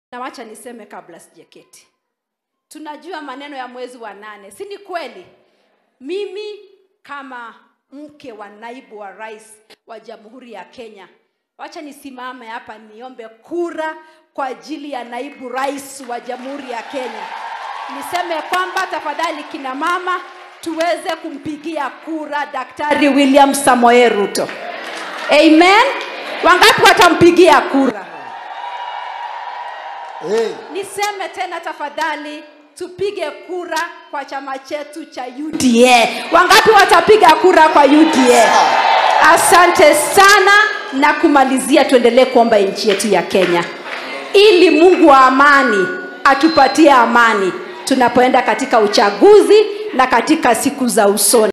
na wacha niseme kabla sijaketi tunajua maneno ya mwezi wa nane si ni kweli mimi kama mke wa naibu wa rais wa jamhuri ya kenya wacha nisimame hapa niombe kura kwa ajili ya naibu rais wa jamhuri ya kenya niseme kwamba tafadhali kina mama tuweze kumpigia kura daktari william samoe ruto amen wangapi watampigia kura Hey. niseme tena tafadhali tupige kura kwa chama chetu cha uda wangapi watapiga kura kwa uda asante sana na kumalizia tuendelee kuomba nchi yetu ya kenya ili mungu wa amani atupatie amani tunapoenda katika uchaguzi na katika siku za usoni